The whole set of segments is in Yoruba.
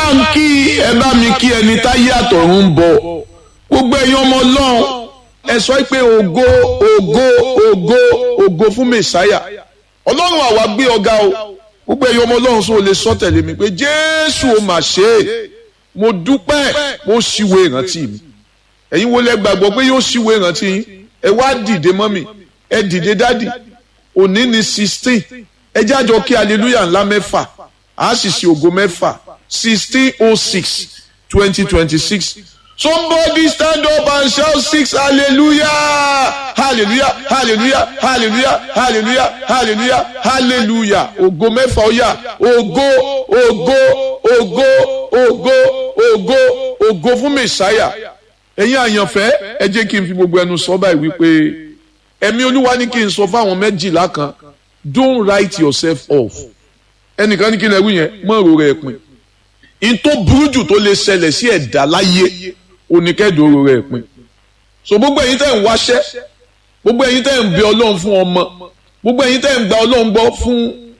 bá ń kí ẹ bá mi kí ẹni táyé àtọ̀run ń bọ̀ gbogbo ẹ̀yin ọmọ ọlọ́run ẹ sọ pé ògo ògo ògo ògo fún mẹ̀sáyà ọlọ́run àwa gbé ọ̀gá o gbogbo ẹ̀yin ọmọ ọlọ́run sọ lè sọ tẹ̀lé mi pé jésù ò mà ṣe é mo dúpẹ́ mo ṣíwèé ìrántí mi ẹ̀yin wo lẹ gbàgbọ́ pé yóò ṣíwèé ìrántí yín ẹ wá dìde mọ́ mi ẹ dìde dádì òní ni sixteen ẹ jájọ kí hallelujah ńlá mẹ́fà a sì ṣe ògo mẹ́fà sixteen oh six twenty twenty six somebody stand up and shout six hallelujah hallelujah hallelujah hallelujah hallelujah hallelujah hallelujah ògo mẹ́fà ó yá ògo ògo ògo ògo ògo ògo fún mẹ̀sáyà ẹ̀yin àyànfẹ́ ẹ jẹ́ kí n fi gbogbo ẹnu sọ báyìí wípé ẹ̀mí olúwa ní kí n sọ fáwọn méjìlá kan don't write yourself off ẹnìkan ní kí n lè wí yẹn mọ́ òrò rẹ̀ pin in tó burú jù tó lè ṣẹlẹ̀ sí ẹ̀dá láyé oníkẹ́dùn òrò rẹ̀ pin so gbogbo ẹ̀yin tẹ́ ń wáṣẹ́ gbogbo ẹ̀yin tẹ́ ń bẹ ọlọ́run fún ọmọ gbogbo ẹ̀yin tẹ́ ń gba ọlọ́run gbọ́ fún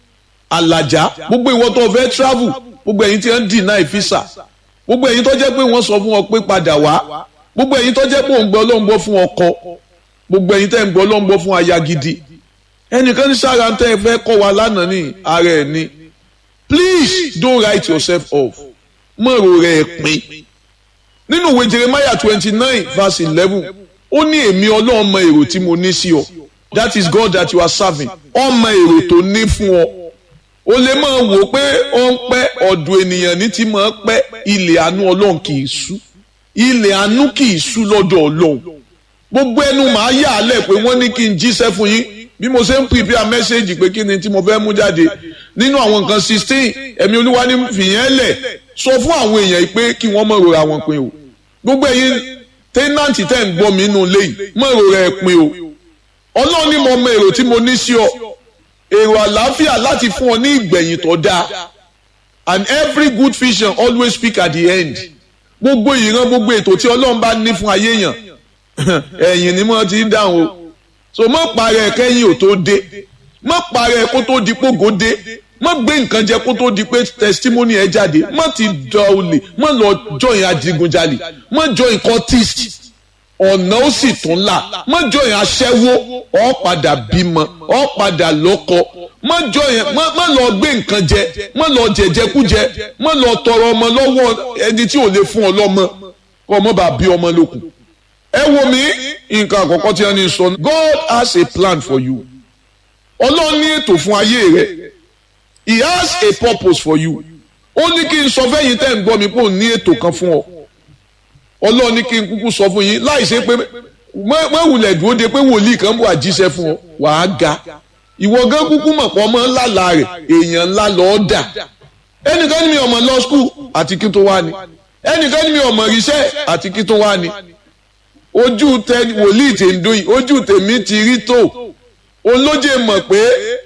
àlàjá gbogbo ìwọ tó fẹ́ travel gbogbo ẹ̀yin tí ń deny visa gbogbo ẹ̀yin tó jẹ́ pé wọ́n sọ fún ọ pé padà wá gbogbo ẹ̀yin tó jẹ́ pé òun gbọ́ ọlọ́run gbọ́ fún ọkọ gbogbo ẹ̀yin tẹ́ ń gbọ́ ọlọ́run gbọ́ fún aya gidi ẹnìkan ní sára tẹ́ ẹ fẹ́ kọ́ wa lánàá ní ara ẹ̀ ni please don't write yourself off mọ̀rọ̀ rẹ̀ pin nínú ìwé Jeremiah twenty nine verse eleven ó ní èmi ọlọ́run mọ èrò tí mo ní sí ọ that is God that you are serving ọmọ èrò tó ní fún ọ o lè máa wò pé ó ń pẹ́ ọ̀dọ̀ ènìyàn ní ti máa pẹ́ ilẹ̀ àánú ọlọ́run kì í sú ilẹ̀ àánú kì í sú lọ́dọ̀ ọlọ́run gbogbo ẹnu màá yà á lẹ̀ pé wọ́n ní kí n jíṣẹ́ fún yín bí mo ṣe ń prepare message pé kí ni tí mo fẹ́ mú jáde nínú àwọn nǹkan sixteen ẹ̀mí olúwa ní fìyẹn lẹ̀ sọ fún àwọn èèyàn yìí pé kí wọ́n mọ̀ rora wọn pin o gbogbo ẹ̀yin tẹ́nàntì tẹ́ ń gbọ́ mi nínú ilé yìí mọ̀ rora ẹ̀ pin o ọlọ́run ní mo mọ èrò tí mo ní sí ọ èrò àlàáfíà láti fún ọ ní ìgbẹ̀yìn tó dáa and every good vision always speak at the end gbogbo ìran gbogbo ètò tí ọlọ́run bá ní fún ayé yàn ẹ̀yìn ni mo ti ń dáhùn o so mọ̀ parẹ́ kẹ́yìn ò tó dé mọ̀ parẹ́ kó tó di pógó dé mọ̀ gbé nǹkan jẹ kó tó di pé testimony ẹ jáde mọ̀ ti dọ̀ olè mọ̀ lọ join adigunjalè mọ̀ join cultist ọ̀nà ó sì tún là mọ́ join aṣẹ́wó ọ̀ padà bímọ ọ̀ padà lọ́kọ mọ́ join mọ́ lọ gbé nǹkan jẹ mọ́ lọ jẹjẹkújẹ mọ́ lọ tọrọ ọmọ lọ́wọ́ ẹni tí ò lè fún ọ lọ́mọ kọ́ ọmọ bá bí ọmọ lókun. ẹ wo mi nǹkan àkọ́kọ́ tí wọ́n ní sọ God has a plan for you ọlọ́run ní ètò fún ayé rẹ he has a purpose for you ó ní kí n sọ fẹ́yìn tẹ́ ń gbọ́ mi pé òun ní ètò kan fún ọ ọlọ́run ní kí n kúkú sọ fún yín láì ṣe pé mọ̀wùlẹ̀ dúró de pé wòlíì kan bọ̀ àjíṣẹ́ fún ọ wàá ga ìwọ gan kúkú mọ̀ pọ̀ mọ́ ńlá rẹ̀ èèyàn ńlá lọ́ọ́ dà ẹnìkan ní mi ọmọ lọ skul àti kí tó wá ni ẹnìkan ní mi ọmọ ríṣẹ́ àti kí tó wá ni ojú tẹ wòlíì tè ń dóyìn ojú tèmi ti rí tó olóje mọ̀ pé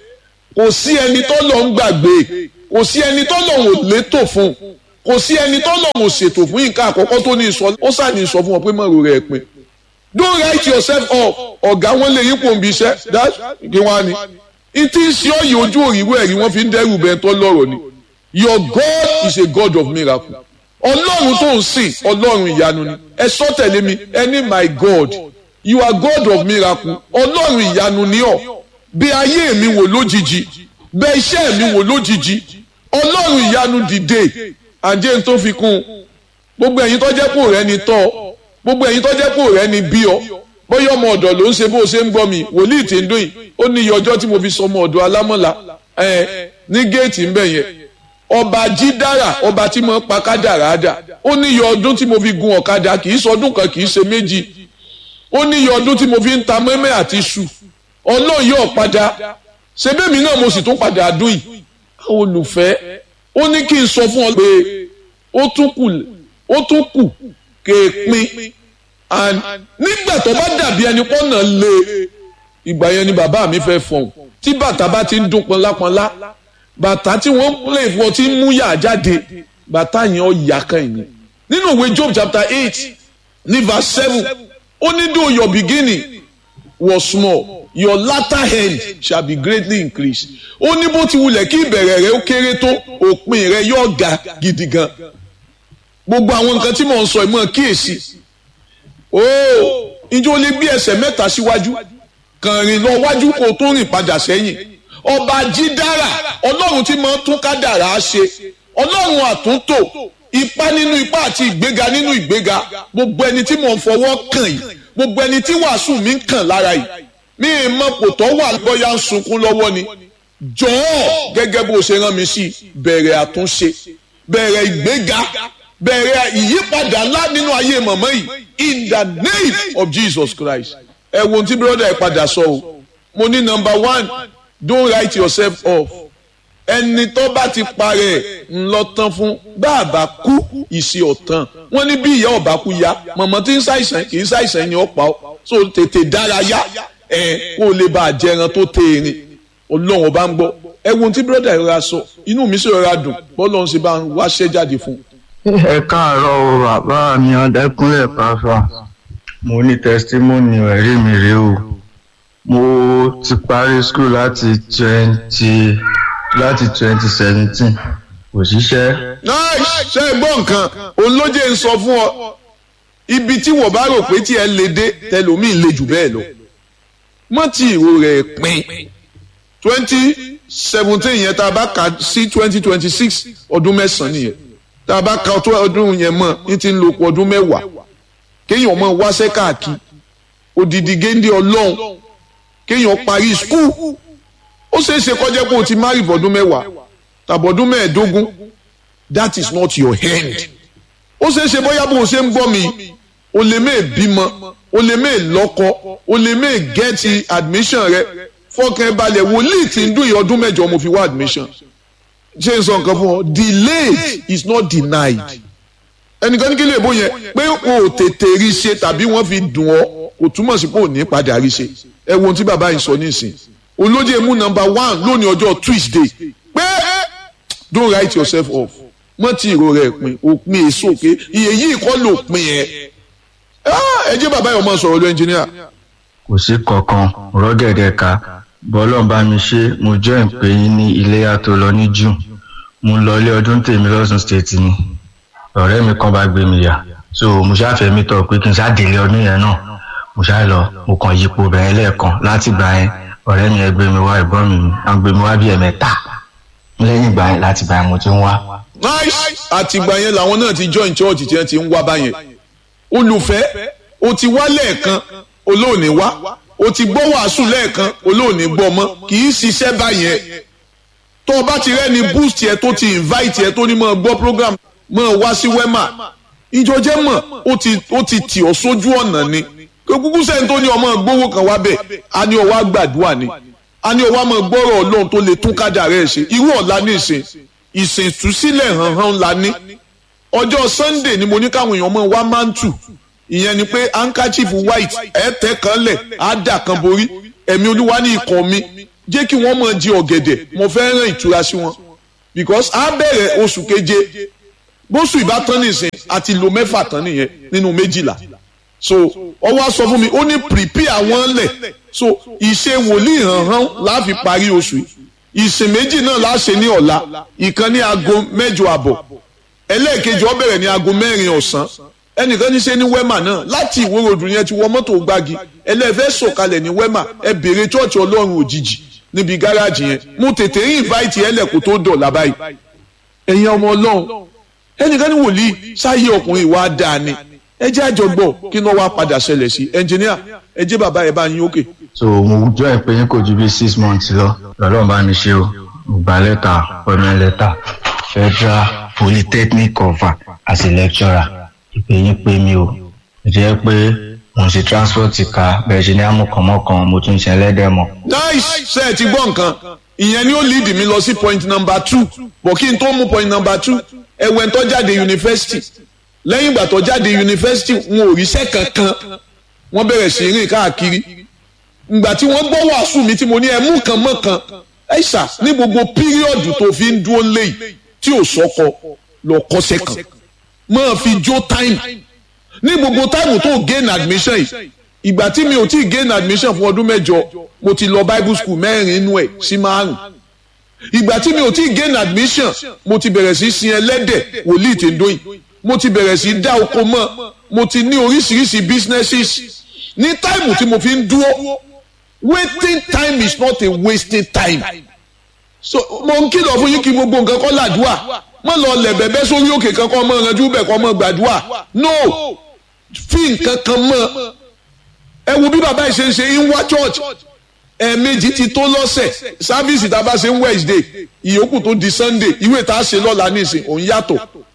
kò sí ẹni tó lọ ń gbàgbé kò sí ẹni tó lọ ń létò fún un kò sí ẹni tó lọ́wọ́ ṣètò fún nǹkan àkọ́kọ́ tó ní sọ ó sàní sọ fún ọ pé mọ̀rọ̀ rẹ̀ pin don't write yourself off ọ̀gá wọn lè yípo nbí iṣẹ́ that kí wọ́n á ní. ìtí sí ọ̀yẹ̀ ojú òrìwé ẹ̀rí wọ́n fi ń dẹ́rù bẹ́ẹ̀ tó lọ́rọ̀ ni your God is a God of miracle ọlọ́run tó ń sìn ọlọ́run ìyanu ni ẹ sọ tẹ̀lé mi ẹni my God you are God of miracle ọlọ́run ìyanu ni ọ́ bí ayé mi wò lójijì bẹ iṣẹ́ mi wò lójijì ọlọ́run ìyanu dìde àjẹ́ tó fi kún un gbogbo ẹ̀yin tó jẹ́ pò rẹ ni tọ́ gbogbo ẹ̀yin tó jẹ́ pò rẹ ni bí ọ bóyá ọmọ ọ̀dọ̀ ló ń ṣe bó o ṣe ń gbọ́ mi wòlíì tí ń dún yìí ó ní iye ọjọ́ tí mo fi sọ ọmọ ọ̀dọ̀ alámọ̀lá ẹ̀ ní géètì ń bẹ̀ yẹn ọba jídára ọba tí mo ń pa kádàrá dà ó ní iye ọdún tí mo fi gun ọ̀kadà kì í sọdún kan kì í ṣe méjì ó ní iye ọdún tí mo fi ń ta mẹ́mẹ́ àti iṣu ọlọ́run yóò padà ṣebémi náà mo sì tún padà dún yìí àwọn olùfẹ́ ó ní kí n sọ fún ọ pé ó tún kù ó tún kù kéèpin nígbà tó bá dàbí ẹni pọ́nà lé ìgbà yẹn ni bàbá mi fẹ́ fọ̀hún tí bàtà bá ti ń dún pọnlápọnlá bàtà tí wọ́n lè fọ tí ń mú yà jáde bàtà yẹn ó yà kan yìí nínú ìwé Job chapter eight ní verse seven ó ní though your beginning was small your latter end shall be greatly increased ó ní bó ti wulẹ̀ kí ìbẹ̀rẹ̀ rẹ ó kéré tó òpin rẹ yóò ga gidi gan gbogbo àwọn nǹkan tí mò ń sọ ìmọ̀ kíyèsí ó ìjọ lè gbé ẹsẹ̀ mẹ́ta síwájú kàn rìn lọ wájú kó tó rìn padà sẹ́yìn ọba jídára ọlọ́run tí máa ń tún kádàrá ṣe ọlọ́run àtúntò ipá nínú ipá àti ìgbéga nínú ìgbéga gbogbo ẹni tí mò ń fọwọ́ kàn yìí gbogbo ẹni tí wàásù mi ń kàn lára yìí mi ì mọ kòtọ́ wà bóyá ń sunkún lọ́wọ́ ni jọ̀ọ́ gẹ́gẹ́ bó ṣe rán mi sí bẹ̀rẹ̀ àtúnṣe bẹ̀rẹ̀ ìgbéga bẹ̀rẹ̀ ìyípadà ńlá nínú ayé mọ̀mọ́ yìí in the name of Jesus Christ ẹ wo ohun tí brother ẹ padà sọ o mo ní number one don't write yourself off ẹni tó bá ti parẹ́ ńlọ tán fún bàbá kú ìṣe ọ̀tàn wọ́n ní bí ìyá ọ̀bá kú ya mọ̀mọ́ tí ń ṣàìsàn kì í ṣàìsàn ni ó pa ọ́ so tètè dárayá ẹ kó o lè bá a jẹran tó tẹ erin ọlọ́run ọba ń gbọ́ ẹ wo ohun tí brother ẹ ra sọ inú mi sì rọra dùn bọ́lọ́run ṣe bá ń wáṣẹ́ jáde fún un ẹ káàárọ̀ o bàbá mi ọdẹkùnlé pàfà mo ní tẹsítímọ́nì ẹ̀rí mi rèé o mo ti parí skul láti twenty láti twenty seventeen kò ṣiṣẹ́. nice ṣe é gbọ́ nǹkan òun ló jẹ́ ń sọ fún ọ ibi tí wọ́n bá rò pé tí ẹ lè dé tẹlòmíì lè jù bẹ́ẹ̀ lọ mọ́ tí ìró rẹ̀ pin twenty seventeen yẹn tá a bá kà sí twenty twenty six ọdún mẹ́sàn-án nìyẹn tá a bá ka ọdún yẹn mọ̀ ní ti ń lo ọkọ̀ ọdún mẹ́wàá kéèyàn mọ̀ wáṣẹ́ káàkiri odidi géńdé ọlọ́run kéèyàn parí skul ó ṣeé ṣe kọjá pé o ti má rí bọ́dún mẹ́wàá tàbọ̀dún mẹ́ẹ̀ẹ́dógún that is not your hand ó ṣeé ṣe bóyá bó o ṣe ń gbọ́ mi o lè mẹ́ẹ̀ bímọ o lè mẹ́ẹ̀ lọ́kọ o lè mẹ́ẹ̀ gẹ́ẹ̀tì admission rẹ fọkàn balẹ̀ wòlíì tí ń dún ìyá ọdún mẹ́jọ mo fi wá admission ṣé n sọ nǹkan fún ọ delayed is not denied ẹnìkan ní kí lè bó yẹn pé o ò tètè rí ṣe tàbí wọ́n fi dùn ọ́ kò túmọ̀ sí pé ò ní padà rí ṣe ẹ wo ohun tí bàbá yìí sọ nísìn olóde mú number one lónìí ọjọ́ Tuesday pé don't write yourself off mọ́ tí ìró rẹ̀ pin òpin èso pé iye yìí kọ́ ló pin ẹ̀ ẹ jẹ́ bàbá yìí ọmọ sọ̀rọ̀ lọ ẹnjìníà. kò sí kankan rọ́gẹ̀dẹ̀ ka bọ́lọ̀ bá mi ṣe mo jẹ́ ìpè yín ní iléyà tó lọ ní june mo lọ ilé ọdún tèmi lọ́sùn state ni ọ̀rẹ́ mi kan bá gbé mi yà so mo ṣàfẹ́ mi tọ̀ pé kí n ṣàdélé ọdún yẹn náà mo ṣá lọ mo kàn yípo bẹ̀rẹ̀ lẹ́ẹ̀kan láti gbà yẹn ọ̀rẹ́ mi ẹ gbé mi wá ìbọn mi à ń gbé mi wá bí ẹ̀mẹ́ta lẹ́yìn ìgbà yẹn láti gbà yẹn mo ti ń wá. nice àtìgbà yẹn làwọn náà ti join church tí wọ́n ti ń wá báyẹn olùfẹ́ o ti wá lẹ́ẹ̀kan olóòní wá o ti gbọ́ wàásù lẹ́ẹ̀kan olóòní gbọ́ mọ́ kì í ṣiṣẹ́ báyẹn tó o bá ti rẹ́ni boost yẹ tó ti invite yẹ tó ní mọ́ gbọ́ program mọ́ wá sí wema ìjọjẹ́ mọ̀ ó ti ó ti tì ọ́ sójú ọ̀nà ni kúkú sẹ́ni tó ní ọmọ gbówó kan wá bẹ̀ a ní ọwọ́ àgbàdua ni a ní ọwọ́ àmọ́ gbọ́rọ̀ ọlọ́run tó lè tún kádà rẹ̀ ṣe irú ọ̀la ní ìsìn ìsìn ìtúsílẹ̀ hàn hàn la ní ọjọ́ sunday ni mo ní káwọn èèyàn mọ̀ wá mántù ìyẹn ni pé handkerchief white ẹ tẹ kan lẹ̀ á dà kan borí ẹ̀mí olúwa ní ikọ̀ mi jẹ́ kí wọ́n máa jí ọ̀gẹ̀dẹ̀ mo fẹ́ rán ìtura sí wọn because á bẹ̀rẹ̀ oṣù keje bóṣù ìbátan nìsín àti lo mẹ́fà tán nìyẹn nínú méjìlá so ọwọ́ sọ fún mi ó ní prepare wọn lẹ̀ so ìṣe wòlíì hàn hàn láàfin parí oṣù yìí ìsìn méjì náà láṣẹ ní ọ̀la ìkan ní aago mẹ́jọ àbọ̀ ẹlẹ́ẹ̀kejì ó bẹ̀rẹ̀ ní aago mẹ́rin ọ̀sán ẹnìkan ní ṣe ní wema náà láti ìwórodù yẹn ti wọ mọ́tò gbági ẹlẹ́fẹ́ sọ̀kalẹ̀ ní wema ẹ bèrè chọ́ọ̀chì ọlọ́run òjijì níbi gáràjì yẹn mo tètè rí ìváìtì ẹlẹ́kùn tó dọ̀là báyìí ẹ̀yin ọmọ ọlọ́run ẹnìkan ní wòlíì sáyé ọkùnrin ìwà dáa ni ẹ jẹ́ àjọgbọ́ kí náà wá padà ṣẹlẹ̀ sí ẹnjìníà ẹ jẹ́ bàbá ẹ bá yín òkè. so mo jọ ìpè yín kò ju bí six months lọ lọ́lọ́run bá mi ṣe o mo gba lẹ́tà appointment letter federal polytechnic cover as a lecturer ìpè yín pé mi o jẹ́ pé mo ń ṣe transport ká bẹ̀rẹ̀ ṣe ní amúkànmọ́kan mo tún ṣe ẹlẹ́dẹ̀ mọ́. nice ṣe ẹ ti gbọ́ nǹkan ìyẹn ni ó lead mi lọ sí point number two bọ̀ kí n tó mú point number two ẹ̀wẹ̀ tó jáde yunifásitì lẹ́yìn ìgbà tó jáde yunifásitì wọn ò ríṣẹ́ kankan wọ́n bẹ̀rẹ̀ sí rìn káàkiri ìgbà tí wọ́n gbọ́ wàásù mi tí mo ní ẹ mú kan mọ́ kan ẹ̀ṣà ní gbogbo píríọ̀dù tó fi ń dúró léyìí tí ò sọ́kọ lọ kọ́ṣẹ́ kan máa fi jó time ní gbogbo táìmù tó gain admission yìí ìgbà tí mi ò tí gain admission fún ọdún mẹ́jọ mo ti lọ bible school mẹ́rin inú ẹ̀ sí márùn ìgbà tí mi ò tí gain admission mo ti bẹ̀rẹ̀ sí sin ẹlẹ́dẹ̀ wòlíì tí ń dóyìn mo ti bẹ̀rẹ̀ sí dá oko mọ́ mo ti ní oríṣiríṣi businesses ní táìmù tí mo fi ń dúró waiting time is not a wasting time so mo ń kìlọ̀ fún yín kí gbogbo nǹkan kọ́ làdúà mọ́ lọ lẹ̀ bẹ́bẹ́ sórí òkè kan kọ́ mọ́ ẹranjú bẹ̀ kọ́ mọ́ gbàdúà no fi nǹkan kan mọ́ ẹ wo bí bàbá yìí ṣe ń ṣe ń wá church ẹ̀ẹ̀mejì ti tó lọ́sẹ̀ sáfíìsì tá a bá ṣe ń Wednesday ìyókù tó di Sunday ìwé tá a ṣe lọ́la nísìn òun yàtọ̀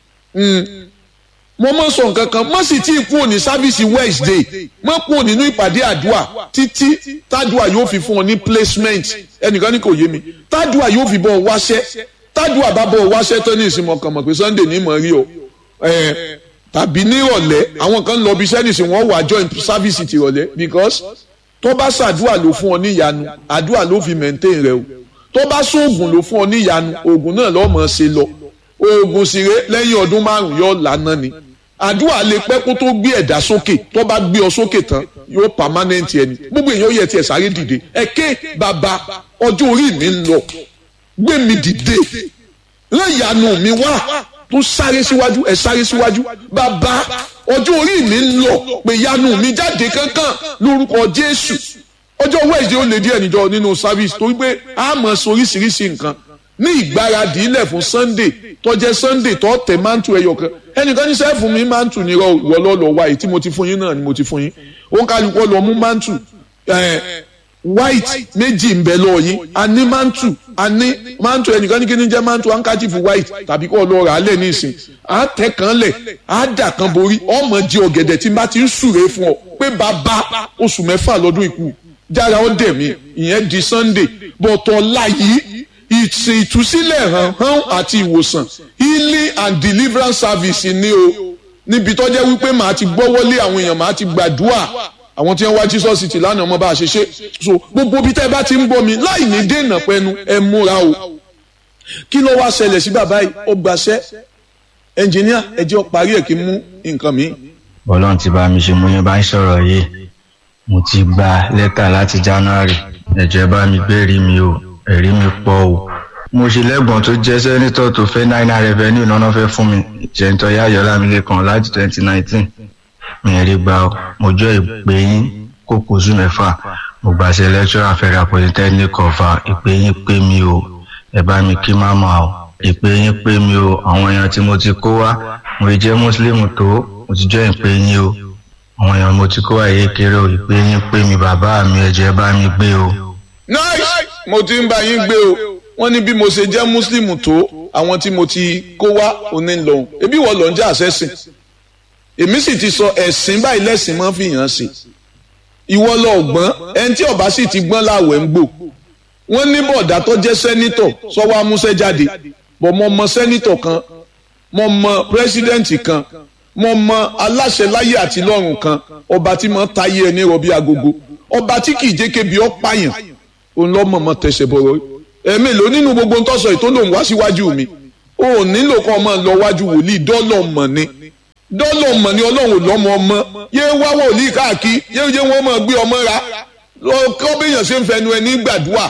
mo mọ sọ nǹkan kan mo sì tí ì kúrò ní sáfíìsì Wednesday mo kúrò nínú ìpàdé àdúà títí tádùà yóò fi fún ọ ní placement ẹnìkan ní kò yé mi tádùà yóò fi bọ̀ ọ wáṣẹ́ tádùà bá bọ̀ ọ wáṣẹ́ tán ní ìsinmi ọkàn mọ̀ pé Sunday ní mọ̀ rí o tàbí ní ìrọ̀lẹ́ àwọn kan lọ bí sẹ́nìsì wọ́n wà join sáfíìsì ti ìrọ̀lẹ́ because tó bá ṣàdúà ló fún ọ ní ìyanu àdúà ló fi maintain rẹ o tó bá sóògùn ló fún ọ ní ìyanu oògùn náà lọ́ọ́ mọ̀ ṣe lọ oògùn sì ré lẹ́yìn ọdún márùn-ún yóò lànà ni àdúrà lè pẹ́ kó tó gbé ẹ̀dá sókè tó bá gbé ọ sókè tán yóò permanent ẹni gbogbo èèyàn yẹ tiẹ̀ sáré dìde ẹ̀kẹ́ bàbá ọjọ́ orí mi ń lọ gbé mi dìde rán ìyanu mi wá tó sáré síwájú ẹ̀ sáré síwájú bàbá ọjọ́ orí mi ń lọ pé ìyanu mi jáde kankan lórúkọ Jésù ọjọ́ Wednesday ó lè díẹ̀ níjọ nínú service torí pé a mọ̀ sóríṣiríṣi nǹkan ní ìgbáradì ilẹ̀ fún Sunday tó jẹ́ Sunday tó tẹ̀ mántù ẹyọ kan ẹnìkan ní sẹ́ẹ̀fù mi mántù ní ìwọ lọ́lọ́ wáyé tí mo ti fún yín náà ni mo ti fún yín òun kálukọ́ lọ mú mántù white méjì ń bẹ lọ́ọ̀ yín a ní mántù a ní mántù ẹnìkan ní kí ni jẹ́ mántù handkerchief white tàbí kọ́ lọ́ọ́ rà á lẹ̀ nísìn á tẹ̀ kan lẹ̀ á dà kan borí ọmọ jẹ ọ̀gẹ̀dẹ̀ tí n bá ti ń súre fún ọ pé bàbá oṣù mẹ́fà lọ́dún ikú jára ó dẹ̀ mí ìyẹn di Sunday bọ̀tọ̀ láyìí ìsìn ìtúsílẹ̀ hàn hàn àti ìwòsàn healing and deliverance service ni o níbi tó jẹ́ wípé màá ti gbọ́wọ́lé àwọn èèyàn màá ti gbàdúrà àwọn tí wọ́n wá Jesus city lánàá ọmọ bá a ṣe ṣe so gbogbo bí tẹ́ bá ti ń bọ̀ mi láì ní dènà pẹ́nu ẹ múra o kí ló wá ṣẹlẹ̀ sí bàbá yìí ó gbàṣẹ́ ẹnjìníà ẹ jẹ́ ó parí ẹ̀ kí n mú nǹkan mi. bọ́lọ́n ti bá mi ṣe mo yẹn bá ń sọ̀rọ̀ yìí mo ti gba lẹ́tà láti January ẹ̀jẹ̀ bá mi gbérí mi o ẹ̀rí mi pọ̀ o mo ṣe lẹ́gbọ̀n tó jẹ́ sẹ́nitọ̀ tó fẹ́ náírà revenue náà fẹ́ fún mi jẹ́ntọ́ yáyọ̀ lámìlẹ́kan láti twenty nineteen mi rí gbà ó mo jọ ìpè yín kó kóṣù mẹ́fà mo gbàṣẹ lecturer federal polytechnic ọ̀fà ìpè yín pé mi o ẹ bá mi kí máma o ìpè yín pé mi o àwọn èèyàn tí mo ti kó wá mo jẹ́ muslim tó mo ti jọ ìpè yín o àwọn èèyàn mo ti kó wá yé kéré o ìpè yín pé mi bàbá mi ẹ̀jẹ̀ bá mi gbé o. nice mo ti ń bá yín gbé o wọ́n ní bí mo ṣe jẹ́ muslim tó àwọn tí mo ti kó wá òní lòun ebi wọ́n lọ ń jẹ́ àṣẹ́sìn èmi sì ti sọ ẹ̀sìn báyìí lẹ́sìn máa ń fi hàn sí ìwọ lọ gbọ́n ẹni tí ọba sì ti gbọ́n láwẹ̀ ń gbò wọ́n ní bọ̀dá tó jẹ́ sẹ́nítọ̀ sọ́wọ́ amúṣẹ́ jáde bọ̀ mo mọ sẹ́nítọ̀ kan mo mọ pírẹ́sídẹ́ǹtì kan mo mọ aláṣẹ láyé àti lọ́run kan ọba tí mo táyé ẹni rọbí agogo ọba tí kì í jẹ́ kébi ọ́ pààyàn òun lọ́ mọ̀ mọ́ tẹ̀sẹ̀ bọ̀rọ̀ ẹ̀mí ló nínú gbogbo ń tọ́sọ̀ ètò lòun wá síwájú mi o ò nílò kan máa lọ wájú wòlíì dọ́lọ̀ mọ̀ ni dọ́lọ̀ mọ̀ ni ọlọ́run lọ́mọ ọmọ yé wá wòlíì káàkiri yé yé wọ́n máa gbé ọmọ ra kọ́ béèyàn ṣe ń fẹnu ẹni gbàdúrà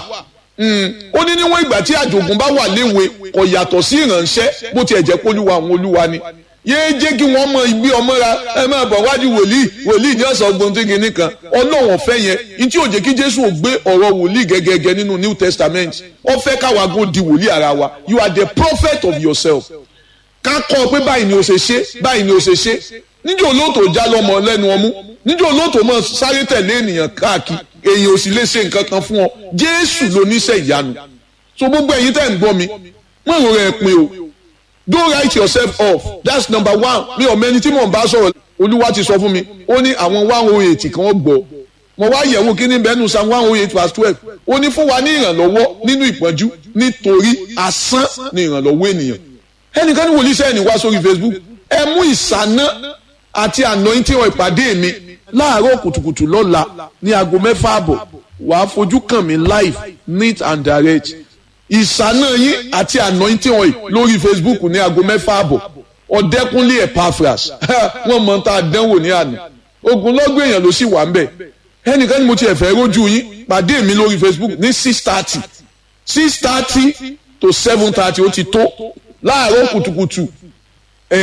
ó ní níwọ̀n ìgbà tí àjògùn bá wà léwe kò yàtọ̀ sí ìrànṣẹ́ bó tiẹ̀ jẹ́ kólúwa àwọn olúwa ni yéé jẹ́ kí wọ́n mọ igbé ọmọ ra ẹ máa bọ̀ wájú wòlíì wòlíì ní ọ̀sán ọgbọ̀n tó kìíní kan ọlọ́run ọ̀fẹ́ yẹn ní tí ò jẹ́ kí jésù ò gbé ọ̀rọ̀ wòlíì gẹ́gẹ́gẹ́ nínú new testament ó fẹ́ káwa gò di wòlíì ara wa you are the prophet of yourself ká kọ́ ọ pé báyìí ni o ṣe ṣe báyìí ni o ṣe ṣe níjẹ́ olóòtú já lọ́mọ lẹ́nu ọmú níjẹ́ olóòtú mọ̀ sáré tẹ̀lé ènìyàn káàkiri èèyàn ò sì lè ṣe nǹkan kan fún ọ jésù ló níṣẹ́ ìyanu so gbogbo ẹ̀yin tẹ́ ń gbọ́ mi mọ̀ ìrora ẹ̀ pin o don't write yourself off that's number one mi ò mẹ́ni tí mò ń bá sọ̀rọ̀ olúwa ti sọ fún mi ó ní àwọn one oh eight kan gbọ́ mo wá yẹ̀wò kíní bẹ́ẹ̀nu psalm one oh eight verse twelve ó ní fún wa ní ìrànlọ́wọ́ nínú ìpọ́njú nítorí asán ni ìrànlọ́wọ́ ènìyàn ẹnìkan ní wòlíì sẹ́yìn wá sórí facebook ẹ mú ìsáná àti anointing oil ìpàdé mi láàárọ̀ kùtùkùtù lọ́la ní aago mẹ́fà àbọ̀ wàá fojú kàn mí live neat and direct ìsáná yín àti anointing oil lórí facebook ní aago mẹ́fà àbọ̀ ọ̀dẹ́kúnlé epaphras wọ́n mọ̀ tá a dánwò ní àná ogun lọ́gbọ̀n èèyàn ló sì wà ń bẹ̀ ẹnìkan ni mo ti ẹ̀fẹ̀ rójú yín pàdé mi lórí facebook ní six thirty six thirty to seven thirty ó ti tó láàárọ̀ kùtùkùtù ẹ̀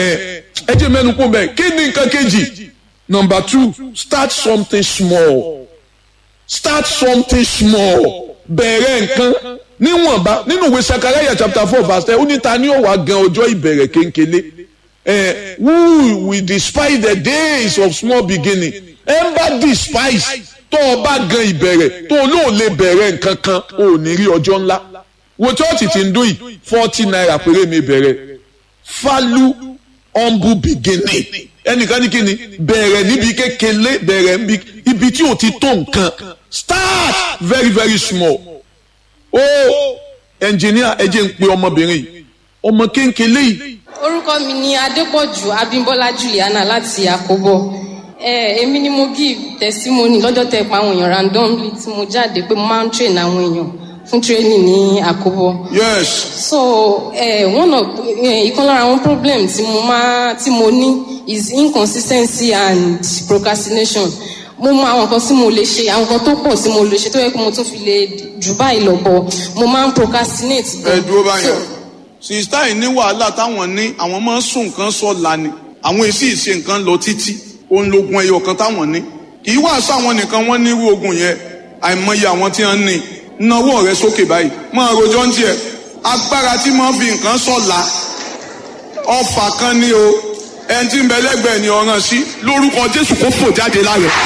ẹ jẹ́ mẹ́nu kó bẹ́ẹ̀ kí ni nǹkan kejì number two start something small start something small bẹ̀rẹ̀ nǹkan níwọ̀nba nínú ìwé sakaraya chapter four verse ten ó ní ta ni ó wá gan ọjọ́ ìbẹ̀rẹ̀ kéńkélé eh, who will despise the days of small beginning ẹ ń bá despise tó o bá gan ìbẹ̀rẹ̀ tó o lóò lè bẹ̀rẹ̀ nǹkan kan o ò ní rí ọjọ́ ńlá wo chọ́ọ̀tì tí ń dún yìí forty naira péré mi bẹ̀rẹ̀ falu humble beginning ẹnìkan ní kíni bẹ̀rẹ̀ níbi kékeré bẹ̀rẹ̀ níbi ibi tí o ti tó nǹkan start very very small o ẹnjìníà ẹ jẹ́ ń pe ọmọbìnrin yìí ọmọ kéńkélé yìí orúkọ mi ni adépọ̀jù abímbọ́lá juliana láti àkóbọ̀ ẹ èmi ni mo give testimony lọ́jọ́ tẹ pa àwọn èèyàn randomly tí mo jáde pé mo máa ń train àwọn èèyàn fún training ní àkóbọ̀ yes so eh, one of eh, ìkan lára àwọn problem tí mo máa tí mo ní is inconsistency and procrastination mo mọ àwọn nǹkan tí mo lè ṣe àwọn nǹkan tó pọ̀ tí mo lè ṣe tó yẹ kó mo tún fi lè jù báyìí lọ bọ̀ mo máa ń procrastinate. ẹ dúró báyìí So, sista yìí ní wàhálà táwọn ní àwọn máa ń sùn nǹkan sọ̀la ni àwọn èsì ìṣe nǹkan lọ títí òun lógun ẹyọ kan táwọn ní kì í wá sáwọn nìkan wọ́n ní irú ogun yẹn àìmọye àwọn tí wọ́n ní náwó rẹ sókè báyìí máa rojọ́ ń tiẹ̀ agbára tí máa ń fi nǹkan sọ̀la ọfà kan ní o ẹni tí ń bẹ lẹ́gbẹ̀ẹ́ ni ọ̀ràn sí lórúkọ Jésù kó fò jáde lára ẹ̀.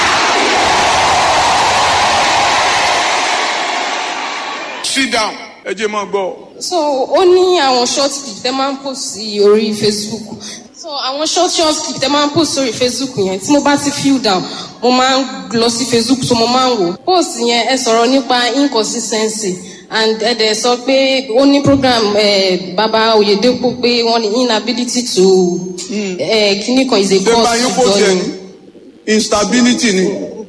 sit down ẹ jẹ́ máa gbọ́. so ó ní àwọn short clip tẹ máa ń post sí orí facebook so àwọn short short clip tẹ máa ń post sórí facebook yẹn tí mo bá ti feel down mo máa ń lọ sí facebook so mo máa ń wò post yẹn ẹ sọ̀rọ̀ nípa inconsistency and ẹ dẹ̀ sọ pé ó ní program eh, baba oyedepo pé wọ́n ní inability to eh, kíní kan is a ṣé cause báyìí to kò tiẹ̀ journey. ní instability ni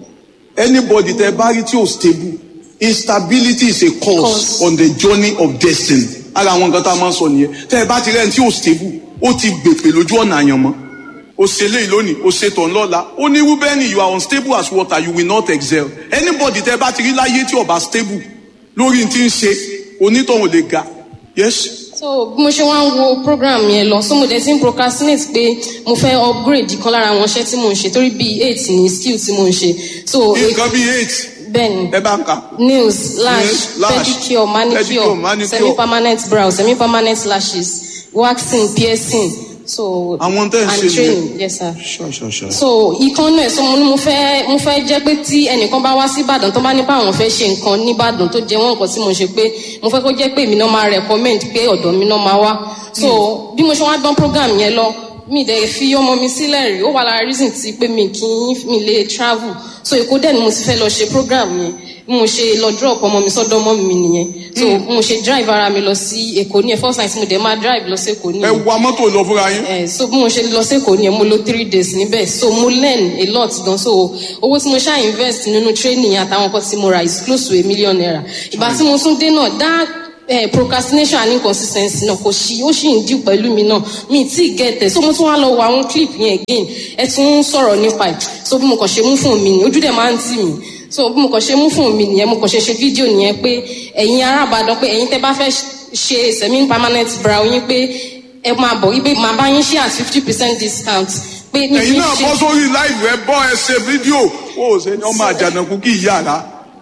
anybody tẹ bá rí tí ò stable instability is a cause, Cause. on the journey of destiny ara àwọn nǹkan tá a máa ń sọ nìyẹn tẹ ẹ bá ti rẹ́ni tí ò stable ó ti gbèpè lójú ọ̀nà àyànmọ́ o ṣe léyìí lónìí o ṣe tàn lọ́la ó ní rúbẹ́nì you are unstable as water you will not excel anybody tẹ bá ti rí láyé tí ò bá stable lórí ti ń ṣe onítọ̀hún lè ga yes so bí mo ṣe wá ń wo program yẹn lọ so mo dẹ̀ ti ń procrastinate pé mo fẹ́ upgrade kan lára àwọn iṣẹ́ tí mo ń ṣe torí bíi eight ní skill tí mo ń ṣe so nǹkan bíi eight bẹ́ẹ̀ni ẹ bá ń kà. nails lash Nails, lash, pedicure manicure, pedicure, manicure. semi-permanent brow semi-permanent lashes waxing piercing so Àwọn tẹ́ ẹ and ṣe training nìyẹn. yes sir Sure, sure, sure. so ìkan náà so mo ní mo fẹ́ mo fẹ́ jẹ́ pé tí ẹnìkan bá wá sí ìbàdàn tó bá ní báwọn fẹ́ ṣe nǹkan nìbàdàn tó jẹ́ wọ́n nǹkan tí mo ṣe pé mo fẹ́ kó jẹ́ pé èmi náà máa recommend pé ọ̀dọ̀ mi náà máa wá so bí mo ṣe wá dán program yẹn lọ mi dẹ̀ fi ọmọ mi sílẹ̀ rí ó wà lára reason ti pé mi kì í mi lè travel so èkó dẹ̀ ni mo ti fẹ́ lọ ṣe program yẹn bí mo ṣe lọ drop ọmọ mi sọ́dọ̀ ọmọ mi nìyẹn so bí mo ṣe drive ara mi lọ sí èkó ní ẹ̀ first time tí mo dẹ̀ máa drive lọ sí èkó ẹ nìyẹn wa mọ́tò lọ fúnra yín. Eh, so bí mo ṣe lọ sẹ́kọ̀ọ́ ni mo lò three days níbẹ̀ so mo learn a lot gan so owó tí mo ṣáà invest nínú training àtàwọn nǹkan tí mo ra is close to a million naira ìgbà tí mo tún dé náà that eh, procrastination and inconsistency náà kò sí ó sì ń dì pẹ̀lú mi náà mi tí ì get it so mo tún wá lọ wo àwọn clip yẹn again ẹ tún ń sọ̀rọ̀ nípa ẹ̀ so bí mo kàn ṣe mú fún mi ni ojú dẹ̀ máa ń tì mí so bí mo kàn ṣe mú fún mi nìyẹn mo kàn ṣe ṣe fídíò nìyẹn pé ẹ̀yin arábàdàn pé ẹ̀yin tẹ́ bá fẹ́ ṣe semi permanent brow yín pé ẹ máa bọ̀ wípé màá bá yín ṣe at fifty percent discount pé mi kì ẹ̀yin í náà ṣe bọ́ sórí láìpù ẹ bọ́ ẹ ṣe fídíò ó ṣe ní ọmọ àjànàkú kí ìyá rà.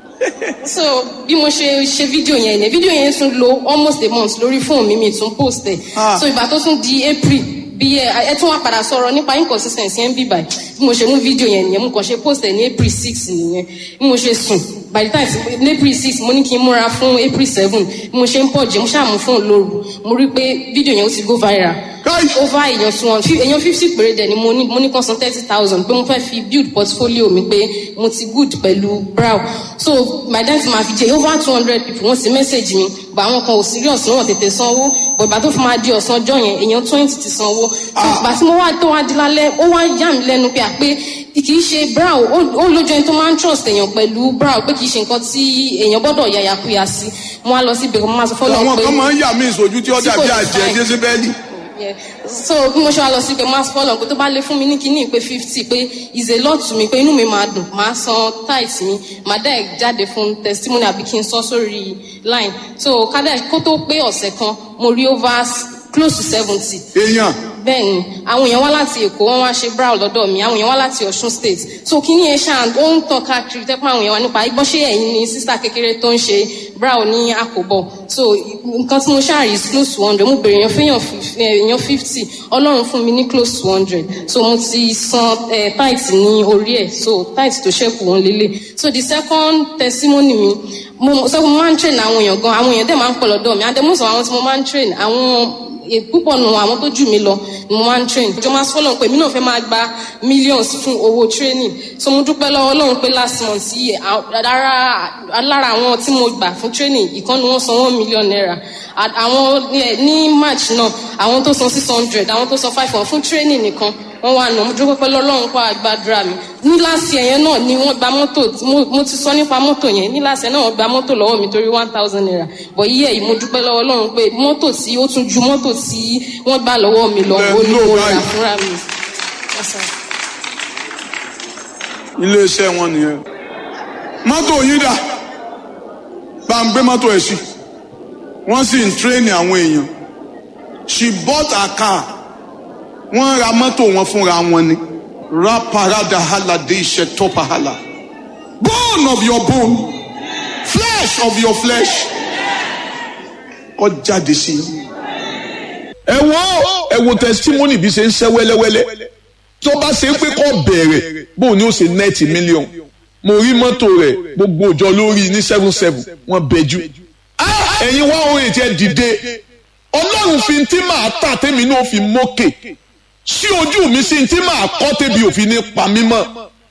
so bí mo ṣe ṣe fídíò yẹn ní fídíò yẹn tún lo almost a month lórí fóònù mi mi tún post ẹ̀ Ah. so ìgbà tó tún di april bí ẹ ẹ tún wá padà sọ̀rọ̀ nípa inconsistency ẹ̀ ń bì báyìí bí mo ṣe mú fídíò yẹn nìyẹn mo kàn ṣe post ẹ̀ ní april six nìyẹn bí mo ṣe sùn by the time tí- ní april six mo ní kí n múra fún april seven bí mo ṣe ń pọ̀ jẹ́ mo ṣáà mú fóònù lóru mo rí pé fídíò yẹn ó ti go viral Káì! over èèyàn tí wọn èèyàn fifty péré dẹ̀ ni mo ní mo ní kan san thirty thousand pé mo fẹ́ fi build portfolio mi pé mo ti good pẹ̀lú brow so my dad ma fi jẹ over two hundred people wọ́n ti message mi gba àwọn kan ò serious wọn tètè sanwó but ìgbà tó fi máa di ọ̀sán ọjọ́ yẹn èèyàn twenty ti sanwó so ìgbà tí mo wá tó wá di lálẹ́ ó wá yà mí lẹ́nu pé à pé kì í ṣe brow ó ó lójú ẹni tó máa ń trust èèyàn pẹ̀lú brow pé kì í ṣe nǹkan tí èèyàn gbọ́dọ̀ yàyàkuyà sí mo wá lọ sí ibẹ̀ mo máa sọ fọ́lọ́ àwọn pé kan máa ń yà mí ìsojú tí ó Tí kò dàbí ní àjẹ fine. jésìbẹ́lì. Yeah. so bí mo ṣe wá lọ sí pé mass follow pé tó bá lè fún mi ní kíní pé fifty pé is a lot to me pé inú mi máa dùn máa san tight mi máa dẹ́ jáde fún testimony àbí kí n sọ sórí line so kádà kó tó pé ọ̀sẹ̀ kan mo rí over s- close to seventy èèyàn bẹ́ẹ̀ ni àwọn èèyàn wá láti èkó wọ́n wá ṣe brow lọ́dọ̀ mi àwọn èèyàn wá láti ọ̀ṣun state so kí ni ẹ ṣáà ó ń tàn káàkiri tẹ́pọ̀ àwọn èèyàn wá nípa igbọ́n ṣé ẹ̀yin ni sísá kékeré tó ń ṣe brow ní àkóbọ̀ so nǹkan tí mo ṣáà rí is close to hundred mo bèrè èèyàn fẹ́yàn èèyàn fifty ọlọ́run fún mi ní close to hundred so mo ti san eh, tithe ní orí ẹ̀ so tithe tó ṣẹ́kù wọn lélẹ̀ so the second testimony mi mo sọ pé mo máa ń train àwọn èèyàn gan àwọn èèyàn dẹ̀ máa ń pọ̀ lọ́dọ̀ mi àdèmọ́sọ̀ àwọn tí mo máa ń train àwọn púpọ̀ nù àwọn tó jù mí lọ ni mo máa ń train ìjọ máa sọ́lọ̀ pé mí náà fẹ́ máa gba millions fún owó training so mo dúpẹ́ lọ́wọ́ ọlọ́run pé last month yìí lára àwọn tí mo gbà fún training ìkan ni wọ́n san one million naira àwọn ní march náà àwọn tó san six hundred àwọn tó san five hundred fún training nìkan wọ́n wà nù mo dúpẹ́ pẹ́ lọ́lọ́run kó àgbàdúrà mi ní láti ẹ̀yẹn náà ni wọ́n gba mọ́tò mo ti sọ nípa mọ́tò yẹn ní láti ẹ̀ náà wọ́n gba mọ́tò lọ́wọ́ mi torí one thousand naira bọ̀ yíyẹ yìí mo dúpẹ́ lọ́wọ́ ọlọ́run pé mọ́tò tí ó tún ju mọ́tò tí wọ́n gbà lọ́wọ́ mi lọ ó ní mo rà fúnra mi. iléeṣẹ́ wọn nìyẹn mọ́tò yín dà bá ń gbé mọ́tò ẹ̀ sí wọ́n sì ń tírẹ́nì àwọn èèyàn she bought a car wọ́n ra mọ́tò wọn fúnra wọn ni raparada halade iṣẹ́ tọ́pahala bone of your bone flesh of your flesh kọ́ jáde sí i. ẹ wo ẹ wo testimony bí ṣe ń ṣe wẹ́lẹ́wẹ́lẹ́ tó bá ṣe ń pé kọ́ bẹ̀rẹ̀ bóun ni ó ṣe nẹ́ẹ̀tì mílíọ̀n mo rí mọ́tò rẹ̀ gbogbo òjò lórí ní seven seven wọ́n bẹ̀jú. ẹ̀yin wá orin tiẹ̀ dìde ọlọ́run fi ti máa tà tèmi náà fi mókè sí ojú mi sí ti máa kọ́ tèbi òfin ní pa mí mọ́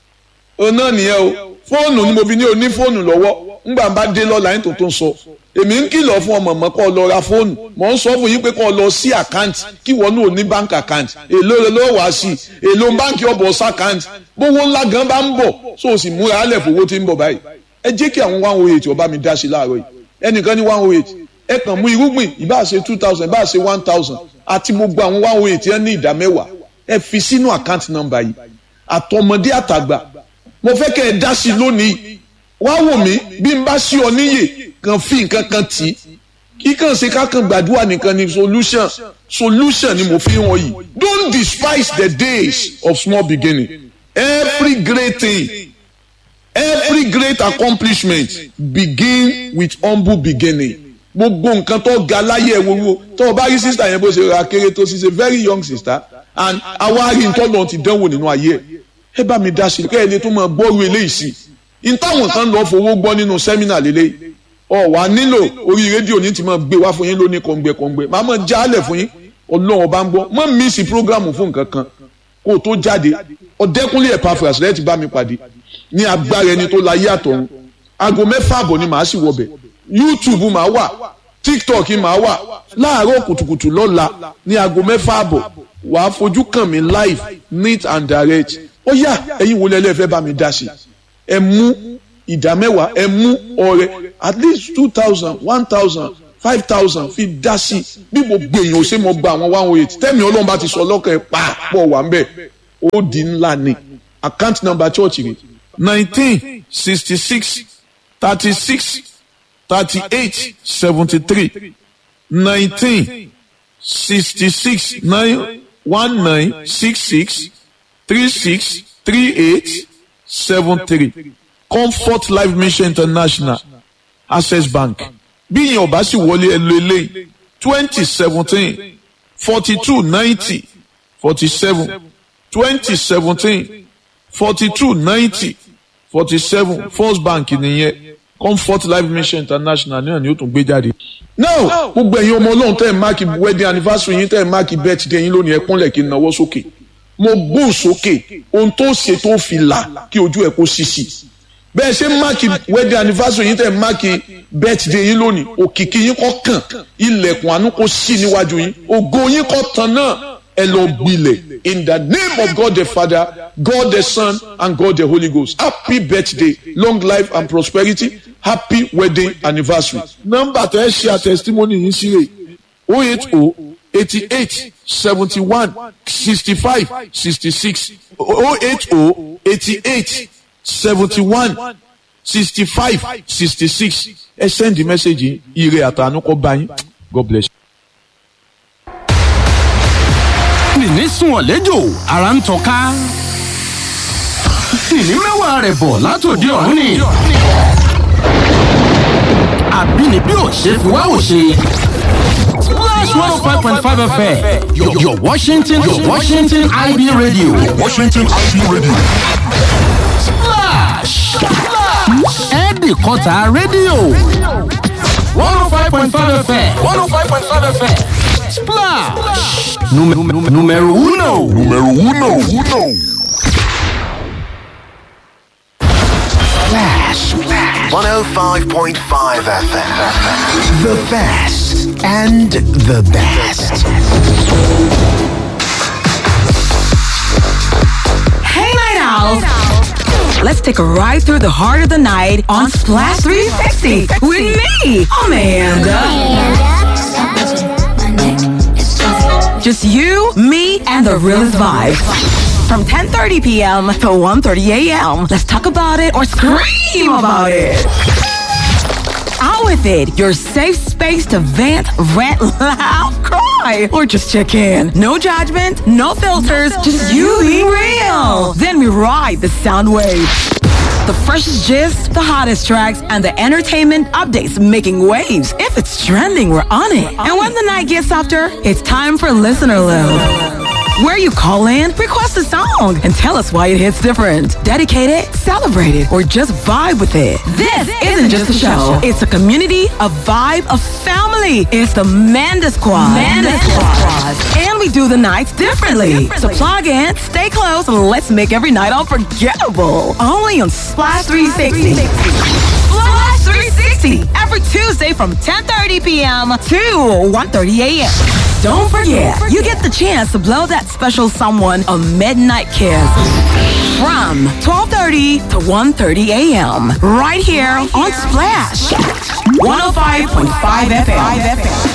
ọ náà nìyẹn o fóònù ni mo fi ní oní fóònù lọ́wọ́ ńgbà bá dé lọ́la yín tó tó ń sọ èmi ń kìlọ̀ fún ọmọ mọ́ kọ́ lọ ra fóònù mọ̀ ń sọ fún yín pé kọ́ lọ sí àkáǹtì kí wọ́n náà ní báńkì àkáǹtì èló ló wá sí èló báńkì ọ̀bọ̀ sàkáǹtì gbówó ńlá gan bá ń bọ̀ so o sì múra alẹ̀ fowó tí ń bọ̀ báyìí ẹ jẹ́ kí àwọn one oh eight ọba mi dá sí láàárọ̀ yìí ẹnìkan ní one oh eight ẹ kàn mú irúgbìn ìbá ṣe two thousand ìbá ṣe one thousand àti gbogbo àwọn one oh eight yẹn ní ìdá mẹ́wàá ẹ fi sínú àkáǹtì nọ́mbà yìí àtọmọdé àtàgbà mo fẹ́ kẹ́ ẹ dá sí lónìí wá wò mí bí n bá sí ọ níyè kan fi nǹkan kan tì í kíkàn ṣe kákan gbàdúrà nìkan ni solution solution ni mo fi hàn yìí don't despise the days of small beginning every great thing every great accomplishment begin with humble beginning gbogbo nǹkan tó ga láyé ẹ wo tó o bá rí sister yẹn bó ṣe ra kéré tó ṣe ṣe very young sister and awárí ntọ́lọ́ ti dánwò nínú ayé ẹ ẹ bá mi dá sí i kẹ́ ẹ lè tún máa gbọ́rú eléyìí sí i n táwọn kan lọ fowó gbọ́ nínú sẹ́mínà lélẹ́yìí ọ wà nílò orí rédíò ní ti máa gbé wá fún yín lóní kọ̀ǹgbẹ̀kọ̀ǹgbẹ̀ máa máa jálẹ̀ fún yín ọlọ́run ọba ń gbọ́ mọ́ mísì prógrámù fún nǹkan kan kó o tó jáde ọ̀dẹ́kúnlé Epaphras rẹ̀ ti bá mi pàdé ní agbára ẹni tó láyé àtọ̀run aago mẹ́fà àbọ̀ ni màá sì wọbẹ̀ YouTube màá wà TikTok màá wà láàárọ̀ kùtùkùtù lọ́la ní aago mẹ́fà àbọ̀ wàá fojú kàn mí live neat and direct ó yá ẹ̀yin wo lẹ́lẹ́ fẹ́ bá mi dá sí ẹ mú ìdá mẹ́wàá ẹ mú ọrẹ at least two thousand one thousand five thousand fi dá sí bí gbogbo èèyàn ò ṣe mọ gba àwọn one oh eight tẹ́mi ọlọ́run bá ti sọ lọ́kàn ẹ̀ pàápọ̀ wà ń bẹ̀ ó di ńlá ni account number church rẹ̀ nineteen sixty six thirty six thirty eight seventy three nineteen sixty six nine one nine six six three six three eight seven three comfort life mission international access bank bí ìyẹn ọba sì wọlé ẹ lo eléyìí twenty seventeen forty two ninety forty seven twenty seventeen forty two ninety forty seven first bank nìyẹn comfort life mission international náà ni ó tún gbé jáde. now gbogbo ẹ̀yin ọmọ ọlọ́run tẹ́ ẹ̀ máàkì wedding anniversary yín tẹ́ ẹ̀ máàkì birthday yín lónìí ẹ kúnlẹ̀ kí n náwó sókè mo gbóhùn sókè ohun tó ṣe tó fi là kí ojú ẹ̀ kó ṣíṣì bẹ́ẹ̀ ṣe máàkì wedding anniversary yín tẹ̀ máàkì birthday yín lónìí òkìkí yín kọ́ kàn ilẹ̀kùn àánú kó sí níwájú yín ògo yín kọ́ tán náà ẹ lọ gbilẹ̀ in the name of God the Father God the Son and God the Holy Ghost happy birthday long life and prosperity happy wedding anniversary. nọ́mbà tẹ́ ẹ ṣe àtẹ̀sítímọ́nì yín sí rè o eight o eighty eight seventy one sixty five sixty six o eight o eighty eight seventy-one sixty-five sixty-six ẹ send the message ire àtànú kọ bá yín God bless you. nìní sùn ọ̀lẹ́jọ́ ara ń tọ́ka nìní mẹ́wàá rẹ̀ bọ̀ látòdì ọ̀run ni àbínibí ò ṣe fi wá ò ṣe. Splash 105.5 FM, your, your Washington, your Washington IB radio. Washington IB Radio. Splash! Ẹ̀ẹ́dì kọta rédíò. 105.5 FM, 105.5 FM. Splash! Número uno. Numero uno, uno. Flash. 105.5 FM. The best and the best. Hey, Night Owls! Let's take a ride through the heart of the night on Splash 360 with me, Amanda. Just you, me, and the realest vibe. From 10.30 p.m. to 1.30 a.m. Let's talk about it or scream about it. Out with it, your safe space to vent, rant, laugh, cry, or just check in. No judgment, no filters, just you being real. Then we ride the sound wave. The freshest gist, the hottest tracks, and the entertainment updates making waves. If it's trending, we're on it. And when the night gets softer, it's time for Listener Load. Where you call in, request a song, and tell us why it hits different. Dedicate it, celebrate it, or just vibe with it. This isn't just a show. It's a community, a vibe, a family. It's the Manda Squad. Manda Squad. And we do the nights differently. So plug in, stay close, and let's make every night unforgettable. Only on Splash 360. Splash 360. Every Tuesday from 10.30 p.m. to 1.30 a.m. Don't forget, you get the chance to blow that special someone a midnight kiss. From 12.30 to 1.30 a.m. Right here on Splash. 105.5 FM.